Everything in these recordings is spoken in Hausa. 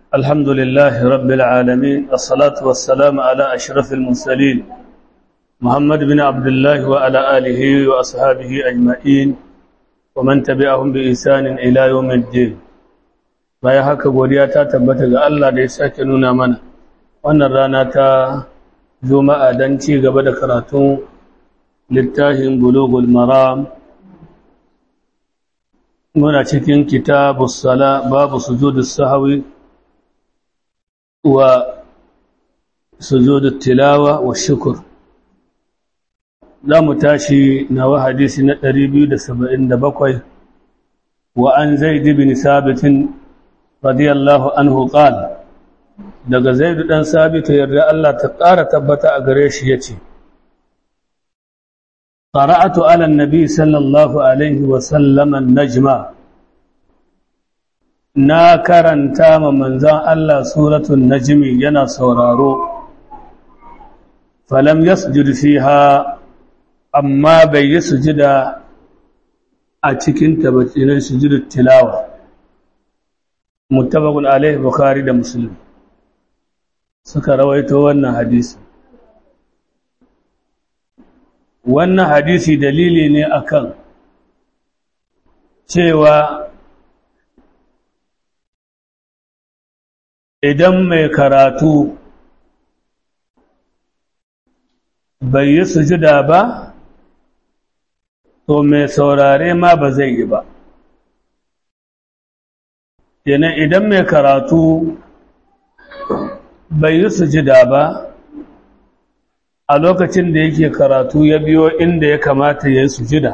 الحمد لله رب العالمين الصلاة والسلام على أشرف المرسلين محمد بن عبد الله وعلى آله وأصحابه أجمعين ومن تبعهم بإحسان إلى يوم الدين bayan haka godiya ta tabbata ga Allah da ya sake nuna mana wannan rana ta juma'a don ci gaba da karatun littafin bulugul maram muna cikin kitabus sala babu sujudus sahwi wa sujudut tilawa wa shukr zamu tashi nawa hadisi na 277 wa an zaid bin sabit radiyallahu anhu qala daga zaid dan sabit yarda Allah ta ƙara tabbata a gare shi yace قرأت على النبي صلى الله عليه وسلم النجم na karanta ma manzan Allah suratul najmi yana sauraro falam yasjud fiha amma bai yi sujida a cikin tabbacin sujudut tilawa muttafaqun alaihi bukhari da muslim suka rawaito wannan hadisi wannan hadisi dalili ne akan cewa idan mai karatu bai yi sujuda ba to mai saurare ma ba zai yi ba kenan idan mai karatu bai yi sujuda ba a lokacin da yake karatu ya biyo inda ya kamata ya yi sujida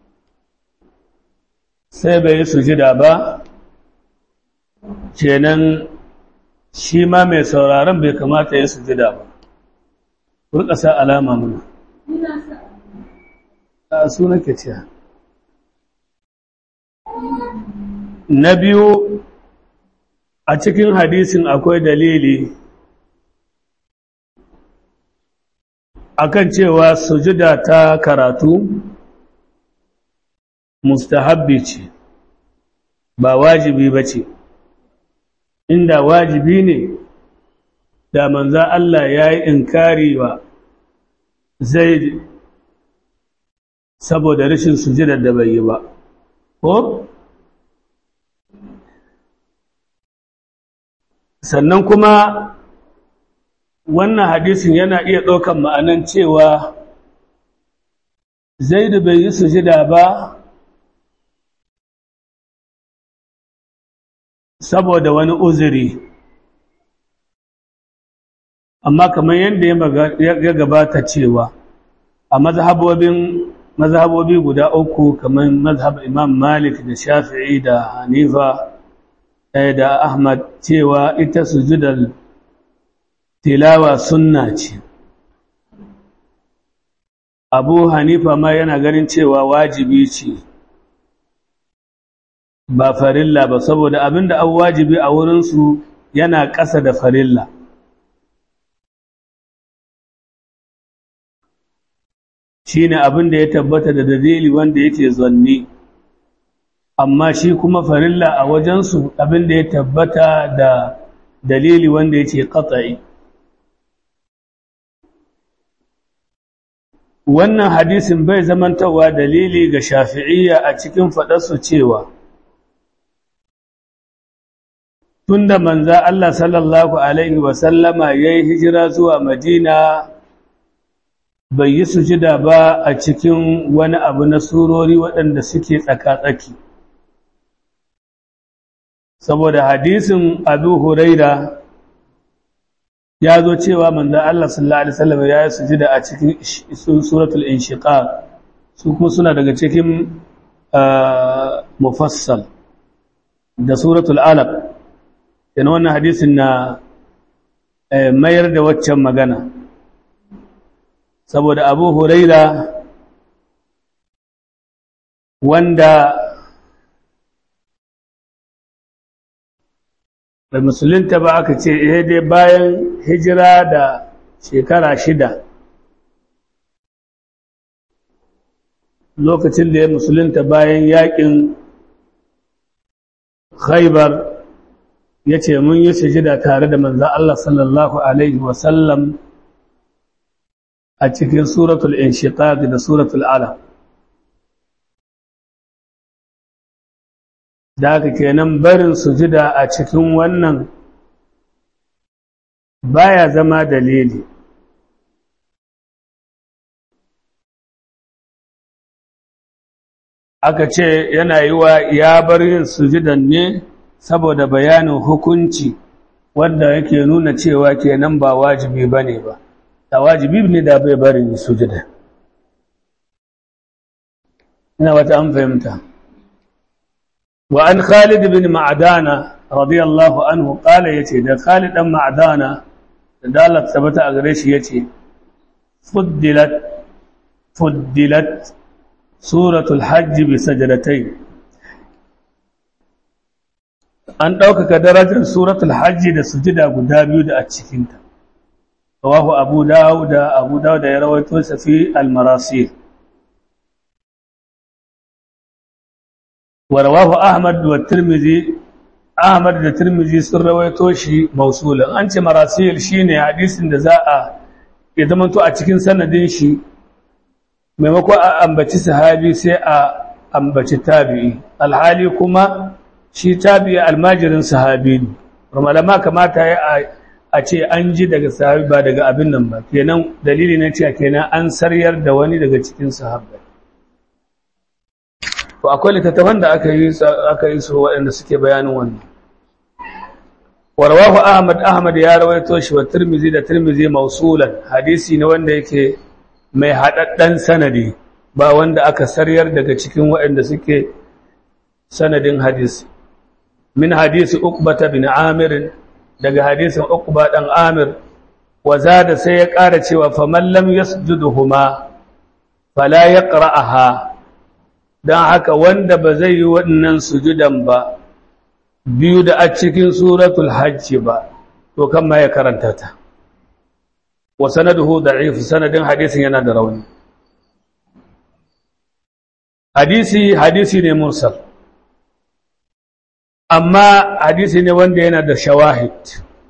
sai bai yi sujida ba kenan shi ma mai sauraron bai kamata ya sujida ba kurka sa alama muna a suna ke ciya na biyu a cikin hadisin akwai dalili akan cewa sujida ta karatu mustahabbi ce ba wajibi ba ce inda wajibi ne da manza Allah ya yi inkari wa zai saboda rashin sujidar da bai yi ba ko sannan kuma wannan hadisin yana iya ɗaukan ma'anan cewa zaidu bai yi sujida ba saboda wani uzuri amma kamar yadda ya gabata cewa a mazhabobin mazhabobi guda uku kamar mazhab imam malik da shafi'i da hanifa da ahmad cewa ita sujudar tilawa sunna ce abu hanifa ma yana ganin cewa wajibi ce ba farilla ba saboda abinda an wajibi a wurinsu yana ƙasa da farilla shi ne abinda ya tabbata da dalili wanda yake zanni amma shi kuma farilla a wajensu abinda ya tabbata da dalili wanda yake ƙatsa'i wannan hadisin bai zamantawa dalili ga shafi'iyya a cikin faɗarsu cewa tunda manza Allah sallallahu Alaihi wasallama ya yi hijira zuwa Madina bai yi sujida ba a cikin wani abu na surori waɗanda suke tsaka-tsaki. Saboda hadisin Abu Huraira ya zo cewa manza Allah sallallahu Alaihi wasallama ya yi sujida a cikin suratul inshiqaq su kuma suna daga cikin mufassal da suratul alaq yana wannan hadisin na mayar da waccan magana saboda abu huraira wanda da musulunta ba aka ce ihe dai bayan hijira da shekara shida lokacin da ya musulunta bayan yakin khaibar ya ce mun yi sujida tare da manzan Allah sallallahu Alaihi wasallam a cikin suratul inshiqaq da suratul ala da haka kenan barin sujida a cikin wannan baya zama dalili aka ce yana yi wa ya bar yin sujudan ne saboda bayanin hukunci wanda yake nuna cewa kenan ba wajibi bane ba da wajibi ne da bai bari sujuda ina wata an fahimta wa an Khalid bin Ma'dana radiyallahu anhu qala yace da Khalid dan Ma'dana da dalat sabata a gare shi yace fuddilat fuddilat suratul hajj bi sajdatayn an ɗaukaka darajar suratul hajji da sujida guda biyu da a cikinta rawahu abu dawud da abu dawud ya rawaito sa fi al-marasil wa rawahu ahmad wa tirmidhi ahmad da tirmidhi sun rawaito shi mausulan an ce marasil shine hadisin da za a ya zamanto a cikin sanadin shi maimako a ambaci sahabi sai a ambaci tabi'i alhali kuma shi tabi'i almajirin sahabi ne malama kamata ya a ce an ji daga sahabi ba daga abin nan ba kenan dalili na cewa kenan an saryar da wani daga cikin sahabbai to akwai littattafan da aka yi aka yi su waɗanda suke bayanin wannan warwahu ahmad ahmad ya rawaito shi wa tirmizi da tirmizi mausulan hadisi ne wanda yake mai haɗaɗɗen sanadi ba wanda aka saryar daga cikin waɗanda suke sanadin hadisi min hadisi uqbata bin amir daga hadisin uqba dan amir wa zada sai ya ƙara cewa faman lam yasjuduhuma fala yaqra'aha dan haka wanda ba zai yi wannan sujudan ba biyu da a cikin suratul hajj ba to kan ma ya karanta ta wa sanaduhu da'if sanadin hadisin yana da rauni hadisi hadisi ne mursal amma hadisi ne wanda yana da shawahid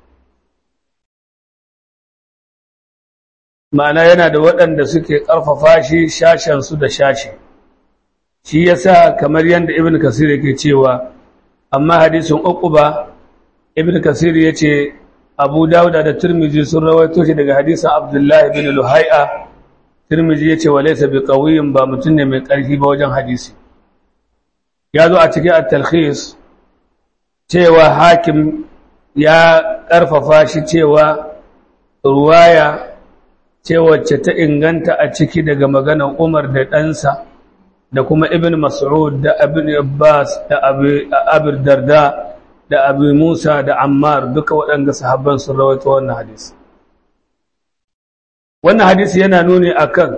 ma'ana yana da waɗanda suke ƙarfafa shi shashensu da shashi shi yasa kamar yadda ibn kasir yake cewa amma hadisin uquba ibn kasir yace abu dauda da tirmizi sun rawaito shi daga hadisin abdullahi bin luhai'a tirmizi yace walaysa biqawiyin ba mutum ne mai ƙarfi ba wajen hadisi ya zo a cikin at-talkhis cewa hakim ya ƙarfafa shi cewa ruwaya ce wacce ta inganta a ciki daga maganar Umar da ɗansa da kuma Ibn Mas'ud da Ibn Abbas da Abir Darda da Abu Musa da Ammar duka waɗanda sahabban sun rawaito wannan hadisi. Wannan hadisi yana nuni akan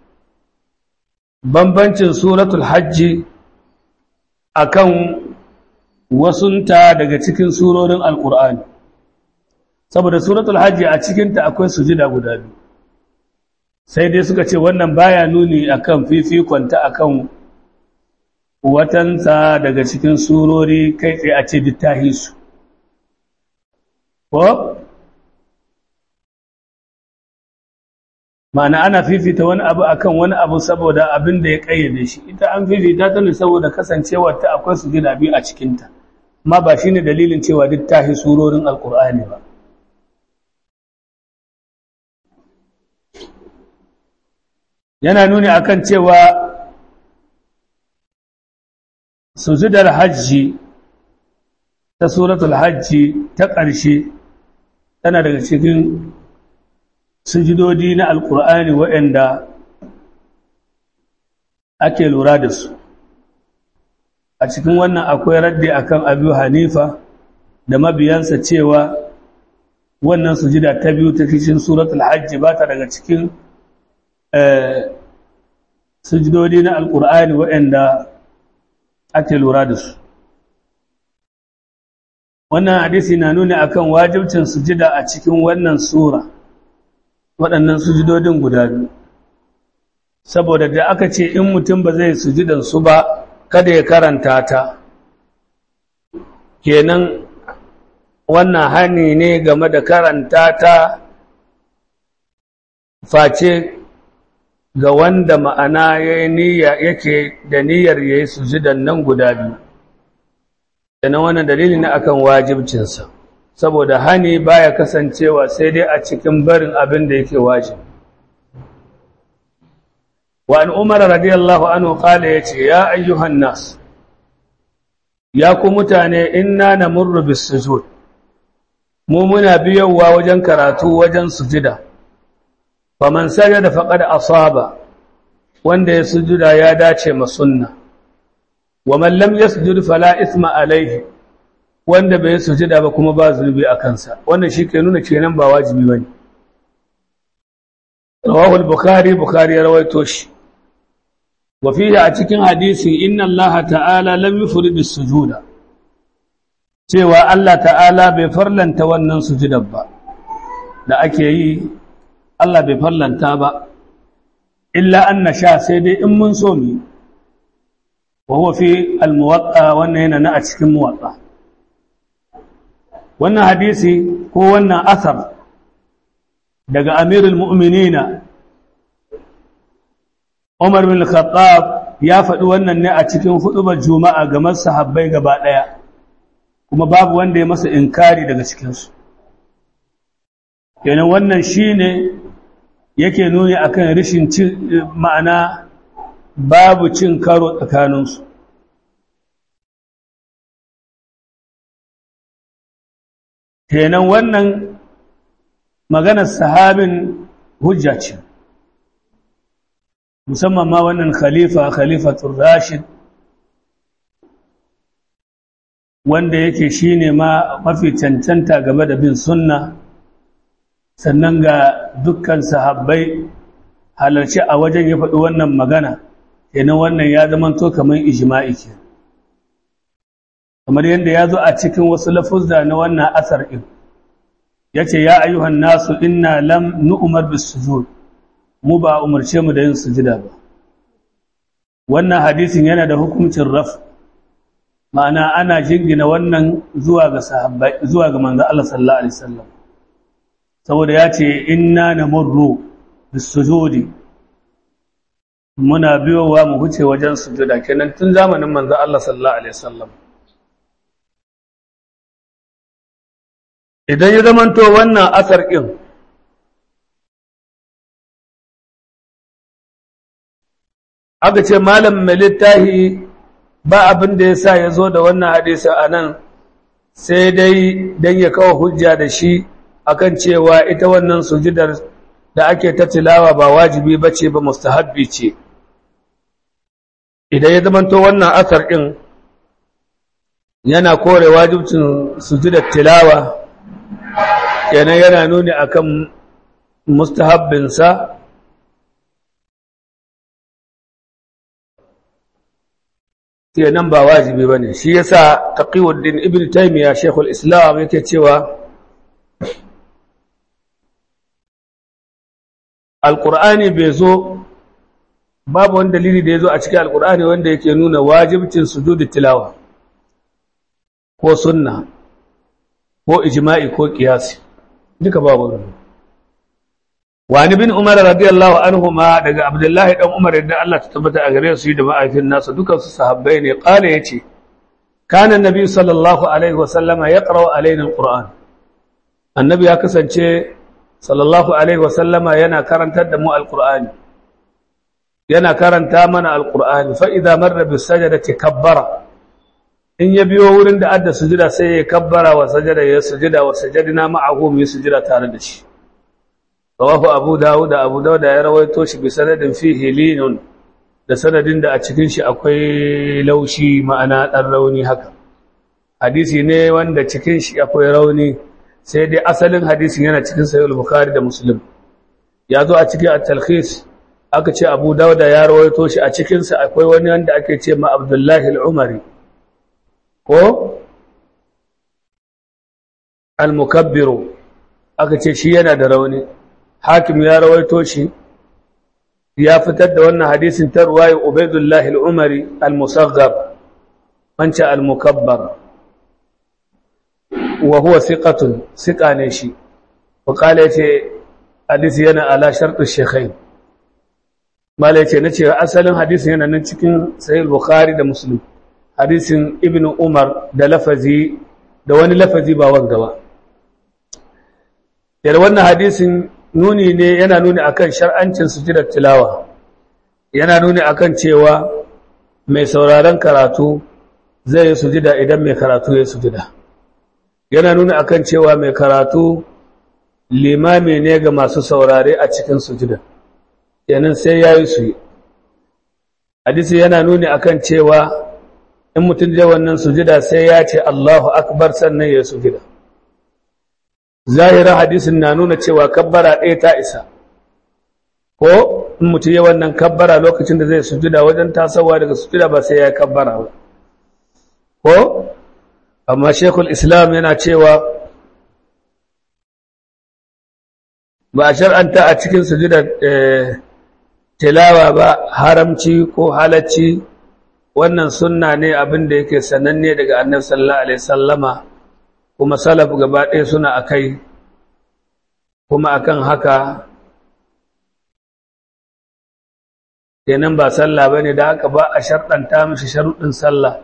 bambancin suratul hajji akan wasunta daga cikin surorin Alƙur'ani. Saboda suratul hajji a cikinta akwai sujida guda biyu. sai dai suka ce wannan baya nuni akan fifikonta akan watansa daga cikin surori kai tsaye a ce dittahi su ko ma'ana ana fifita wani abu akan wani abu saboda abin da ya kayyade shi ita an fifita ta ne saboda kasancewar ta akwai su gina biyu a cikinta amma ba shine dalilin cewa dittahi surorin alkur'ani ba yana nuni akan cewa sujudar hajji ta suratul hajji ta ƙarshe tana daga cikin sujudodi na alƙur'ani waɗanda ake lura da su a cikin wannan akwai raddi akan abu hanifa da mabiyansa cewa wannan sujuda ta biyu ta cikin suratul hajji ba ta daga cikin sujudodi na alƙur'ani waɗanda ake lura da su wannan hadisi na nuna akan wajibcin sujida a cikin wannan sura waɗannan sujudodin guda biyu saboda da aka ce in mutum ba zai sujidan su ba kada ya karanta ta kenan wannan hani ne game da karanta ta face ga wanda ma'ana yake da niyyar ya yi sujudan nan guda biyu na wannan dalili na akan wajibcinsa saboda hani baya kasancewa sai dai a cikin barin abin da yake wajib wa an umar radiyallahu anhu qala yace ya ayyuhan nas ya ku mutane inna namurru bis sujud mu muna biyowa wajen karatu wajen sujida faman sajada faqad asaba wanda ya sujuda ya dace ma sunna wa man lam yasjud fala ithma alayhi wanda bai sujuda ba kuma ba zunubi a kansa wannan shi ke nuna kenan ba wajibi bane rawahu al-bukhari bukhari ya rawaito shi wa fihi a cikin hadisi inna allaha ta'ala lam yufrid as-sujuda cewa Allah ta'ala bai farlanta wannan sujudar ba da ake yi Allah bai farlanta ba illa an sha sai dai in mun so mu wa huwa fi al-muwatta wannan yana na a cikin muwatta wannan hadisi ko wannan asar daga amirul mu'minina Umar bin Khattab ya faɗi wannan ne a cikin hudubar Juma'a ga masahabbai gaba ɗaya kuma babu wanda ya masa inkari daga cikinsu kenan wannan shine yake nuni akan rishin cin ma'ana babu cin karo tsakaninsu kenan wannan maganar sahabin hujja ce musamman ma wannan khalifa khalifatul rashid wanda yake shine ma mafi cancanta game da bin sunna sannan ga dukkan sahabbai halarci a wajen ya faɗi wannan magana kenan wannan ya zamanto kamar ijma'i ke kamar yadda ya zo a cikin wasu lafuzza na wannan asar ɗin ya ce ya ayyuhan nasu inna lam nu'umar bis sujud mu ba umarce mu da yin sujida ba wannan hadisin yana da hukuncin raf ma'ana ana jingina wannan zuwa ga sahabbai zuwa ga manzo Allah sallallahu alaihi wasallam saboda ya ce inna namurru bis sujudi muna biyowa mu huce wajen sujuda kenan tun zamanin manzo Allah sallallahu alaihi wasallam idan ya zamanto wannan asar ɗin aka ce malam mai littahi ba abin da ya sa ya zo da wannan hadisi a nan sai dai don ya kawo hujja da shi akan cewa ita wannan sujidar da ake ta tilawa ba wajibi ba ce ba mustahabbi ce idan ya zamanto wannan asar ɗin yana kore wajibcin sujidar tilawa kenan yana nuni akan mustahabbinsa kenan ba wajibi bane shi yasa taqiyuddin ibn taymiya shaykhul islam yake cewa alqur'ani bai zo babu wani dalili da ya zo a cikin alqur'ani wanda yake nuna wajibcin sujudi tilawa ko sunna ko ijma'i ko qiyasi duka babu wani wani bin umar radiyallahu anhu ma daga abdullahi dan umar yadda Allah ta tabbata a gare su da ma'aifin nasa dukan su sahabbai ne qala yace kana annabi sallallahu alaihi wa sallama yaqra'u alaina alquran annabi ya kasance sallallahu alaihi wa sallama yana karantar da mu alqur'ani yana karanta mana alqur'ani fa idza marra bis sajdati kabbara in ya biyo wurin da adda sujuda sai ya kabbara wa sajada ya sujuda wa sajadina ma'ahu mu sujuda tare da shi rawahu abu dawud da abu dawud ya rawaito shi bi sanadin fihi linun da sanadin da a cikin shi akwai laushi ma'ana dan rauni haka hadisi ne wanda cikin shi akwai rauni sai dai asalin hadisin yana cikin sahih al-bukhari da muslim ya zo a cikin at-talkhis aka ce abu dawud ya rawaito shi a cikin sa akwai wani wanda ake ce ma abdullahi al-umari ko al-mukabbiru aka ce shi yana da rauni hakim ya rawaito shi ya fitar da wannan hadisin ta ruwaye ubaidullahi al-umari al-musaghar wancan al-mukabbar wa huwa thiqatun thiqa ne shi wa qala yace hadisi yana ala shartu shaykhain mala yace nace asalin hadisin yana nan cikin sahih bukhari da muslim hadisin ibnu umar da lafazi da wani lafazi ba wanga ba yar wannan hadisin nuni ne yana nuni akan shar'ancin sujudar tilawa yana nuni akan cewa mai sauraron karatu zai yi sujida idan mai karatu ya sujida yana nuni akan cewa mai karatu limami ne ga masu saurare a cikin sujida yanin sai ya yi su yi hadisi yana nuni akan cewa in mutum da wannan sujida sai ya ce Allahu akbar sannan ya sujida zahirin hadisin na nuna cewa kabbara ɗaya ta isa ko in mutum ya wannan kabbara lokacin da zai sujida wajen tasowa daga sujida ba sai ya yi kabbara ba ko amma shekul islam yana cewa ba a shar'anta a cikin sujida tilawa ba haramci ko halacci wannan sunna ne abin da yake sananne daga annabi sallallahu alaihi sallama kuma salaf gaba ɗaya suna akai kuma akan haka kenan ba sallah bane da haka ba a sharɗanta mishi sharuɗin sallah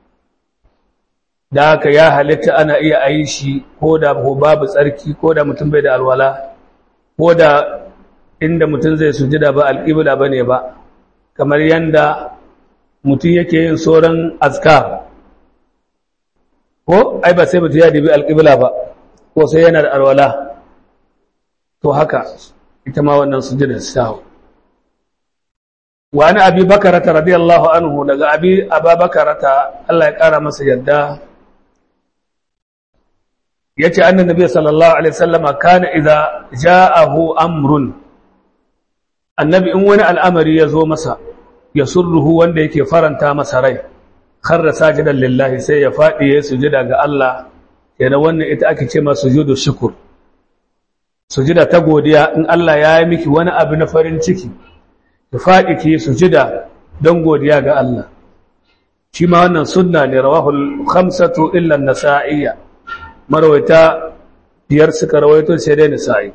da haka ya halitta ana iya ayi shi ko da ko babu tsarki ko da mutum bai da alwala ko da inda mutum zai sujida ba alƙibla bane ba kamar yanda mutum yake yin sauran azkar ko ai ba sai mutum ya dibi alƙibla ba ko sai yana da alwala to haka ita ma wannan sujudar sahu wa ana abi bakarata radiyallahu anhu daga abi ababakarata Allah ya kara masa yadda yace annan nabi sallallahu alaihi wasallama kana idza ja'ahu amrun annabi in wani al'amari ya zo masa ya surruhu wanda yake faranta masa rai kharra sajidan lillahi sai ya fadi ya sujada ga Allah yana wannan ita ake ce masa sujudu shukr sujada ta godiya in Allah ya yi miki wani abu na farin ciki ki fadi ki sujada don godiya ga Allah shi ma wannan sunna ne rawahul khamsatu illa an-nasa'iyya marwaita biyar suka rawaito sai dai nisa'i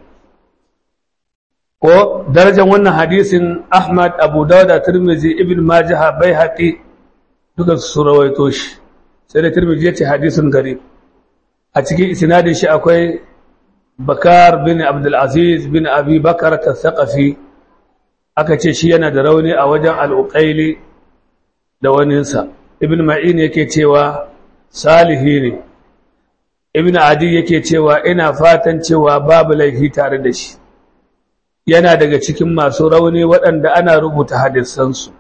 ko darajar wannan hadisin Ahmad Abu Dawud Tirmidhi Ibn Majah Baihaqi duka su rawaito shi sai da Tirmidhi yace hadisin garib a cikin isnadin shi akwai Bakar bin Abdul Aziz bin Abi Bakar al-Thaqafi aka ce shi yana da rauni a wajen al-Uqayli da waninsa Ibn Ma'in yake cewa salihi ne Ibn Adi yake cewa ina fatan cewa babu laifi tare da shi yana daga cikin masu rauni waɗanda ana rubuta hadisansu.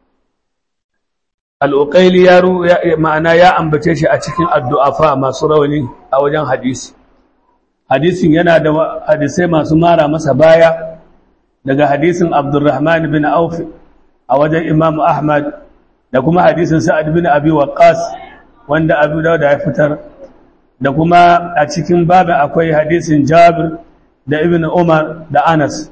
Al'uƙaili ya ma'ana ya ambace shi a cikin addu'afa masu rauni a wajen hadisi. Hadisin yana da hadisai masu mara masa baya daga hadisin Abdurrahman bin Auf a wajen Imam Ahmad da kuma hadisin Sa'ad bin Abi Waqqas wanda Abu Dawud ya fitar da kuma a cikin babu akwai hadisin Jabir da Ibn Umar da Anas.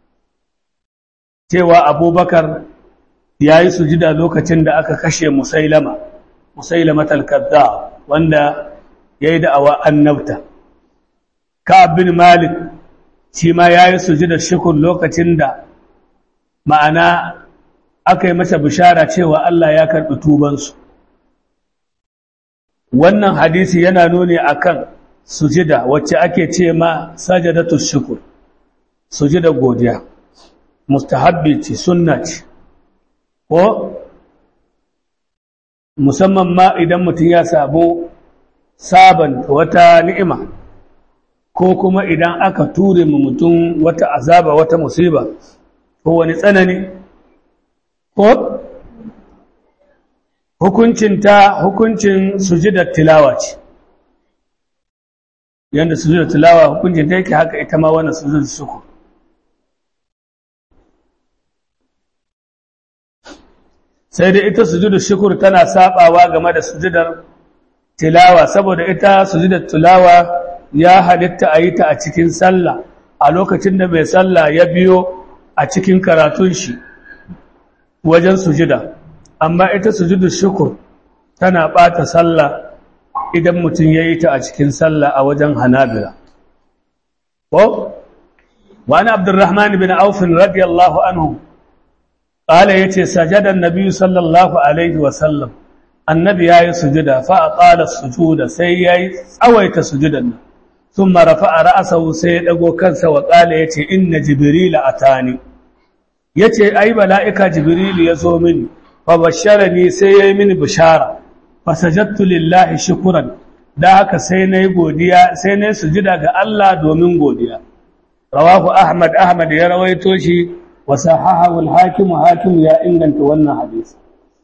cewa abubakar ya yi sujida lokacin da aka kashe musailama musailama talkadda wanda ya yi da'awa annabta ka bin malik shi ma ya yi sujida shukun lokacin da ma'ana aka yi masa bishara cewa Allah ya karɓi tubansu wannan hadisi yana nuni akan sujida wacce ake ce ma sajadatu shukur sujida godiya mustahabbi ce sunna ce ko musamman ma idan mutum ya sabo saban wata ni'ima ko kuma idan aka ture mu mutum wata azaba wata musiba ko wani tsanani ko hukuncin ta hukuncin sujudar tilawa ce yanda sujudar tilawa hukuncin ta yake haka ita ma wannan sujudar shukur sai dai ita sujudu shukur tana sabawa game da sujudar tilawa saboda ita sujudar tilawa ya halitta a yi ta a cikin sallah a lokacin da mai sallah ya biyo a cikin karatun shi wajen sujuda amma ita sujudu shukur tana bata sallah idan mutum ya yi ta a cikin sallah a wajen hanabila ko wani abdurrahman bin aufin radiyallahu anhu ƙala ya ce sajadan nabi sallallahu alaihi wasallam annabi ya yi sujuda fa a ƙala sujuda sai ya yi tsawaita sujudan nan sun marafa a ra'asahu sai ya ɗago kansa wa ƙala ya ce inna jibrila a tani ya ce ai bala'ika jibrilu ya zo mini fa bashara ni sai ya yi mini bishara fa sajattu lillahi shukuran da haka sai na yi godiya sai na yi sujuda ga Allah domin godiya rawahu ahmad ahmad ya rawaito shi wa sahahahu al-hakim hakim ya inganta wannan hadisi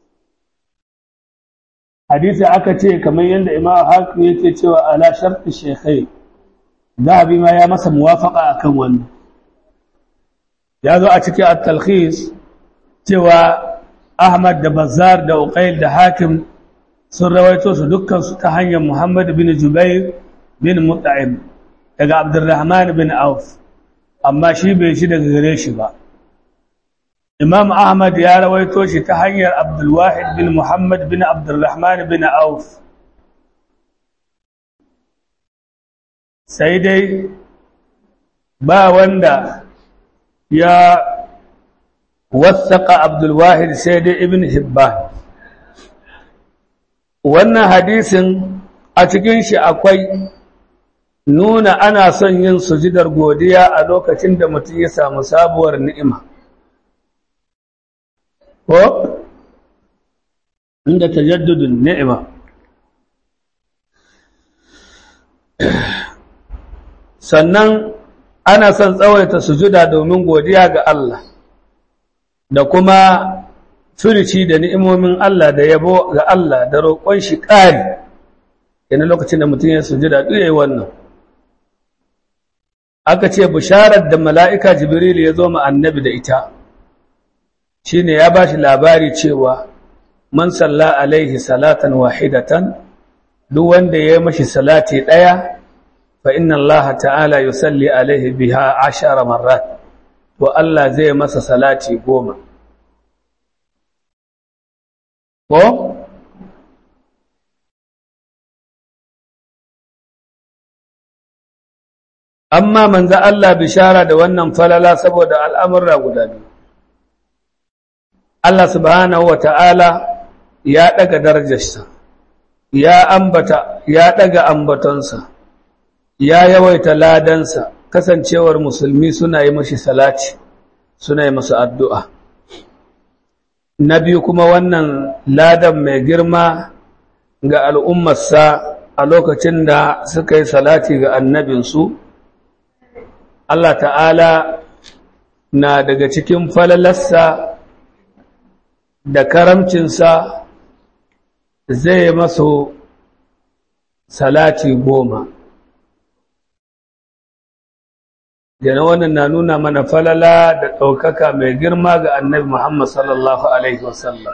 hadisi aka ce kamar yadda imam hakim yake cewa ala sharti shekai zahabi ma ya masa muwafaka akan wannan ya zo a cikin at-talkhis cewa ahmad da bazar da uqail da hakim sun rawaito su dukkan su ta hanyar muhammad bin jubair bin mut'im daga abdurrahman bin auf amma shi bai shi daga gare shi ba imam ahmad ya rawaito shi ta hanyar abdulwahid bin muhammad bin abdurrahman bin auf sai dai ba wanda ya wasaka abdulwahid sai dai ibn hibban wannan hadisin a cikin shi akwai nuna ana son yin sujidar godiya a lokacin da mutum ya samu sabuwar ni'ima ko inda tajaddudun ni'ima sannan ana son tsawaita sujuda domin godiya ga Allah da kuma firici da ni'imomin Allah da yabo ga Allah da roƙon shi ƙari yana lokacin da mutum ya sujuda duk yayi wannan aka ce bisharar da mala'ika jibril ya zo ma annabi da ita shine ya bashi labari cewa man salla alaihi salatan wahidatan duk wanda ya yi mashi salati ɗaya fa inna Allah ta'ala yusalli alaihi biha ashara marrat to Allah zai masa salati goma ko amma manzo Allah bishara da wannan falala saboda al'amurra guda biyu Allah subhanahu wa ta'ala ya ɗaga darajarsa, ya ambata, ya ɗaga ambatonsa, ya yawaita ladansa, kasancewar musulmi suna yi mashi salati, suna yi masu addu'a. Na biyu kuma wannan ladan mai girma ga al'ummarsa a lokacin da suka yi salati ga annabinsu, Allah ta'ala na daga cikin falalarsa da karamcinsa zai masu salati goma jana wannan na nuna mana falala da ɗaukaka mai girma ga annabi Muhammad sallallahu Alaihi wasallam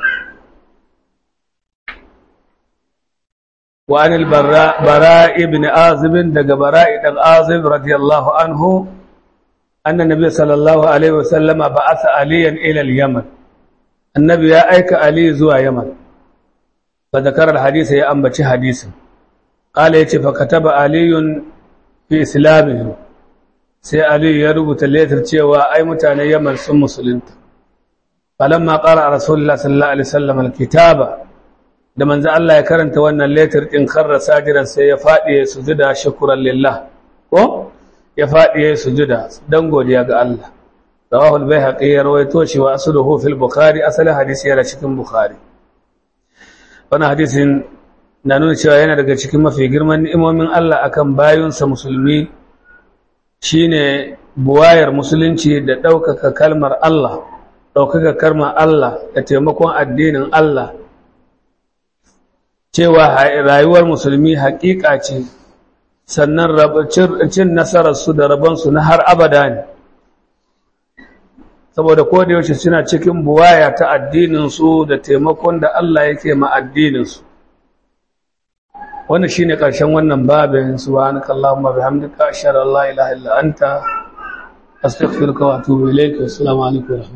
وعن البراء براء ابن آزب دق براء بن آزب رضي الله عنه أن النبي صلى الله عليه وسلم بعث عليا إلى اليمن annabi ya aika Ali zuwa Yaman fa zakara hadith ya ambaci hadisin qala yace fa kataba aliyun fi islamihi sai Ali ya rubuta letter cewa ai mutanen Yaman sun musulunta falamma qara rasulullah sallallahu alaihi wasallam alkitaba da manzo Allah ya karanta wannan letter din karra sajiran sai ya fadi ya sujuda shukran lillah ko ya fadi ya sujuda dan godiya ga Allah رواه البيهقي رويته شي واصله في البخاري اصل حديث yana cikin bukhari wannan hadisin na nuna cewa yana daga cikin mafi girman ni'imomin Allah akan bayinsa musulmi shine buwayar musulunci da ɗaukaka kalmar Allah ɗaukaka kalmar Allah da taimakon addinin Allah cewa rayuwar musulmi haƙiƙa ce sannan cin nasararsu da rabonsu na har abada ne saboda ko da yaushe suna cikin buwaya ta addininsu da taimakon da Allah yake ma addininsu wannan shine ƙarshen wannan babin subhanaka allahumma bihamdika ashhadu an la ilaha illa anta astaghfiruka wa atubu ilayk assalamu alaikum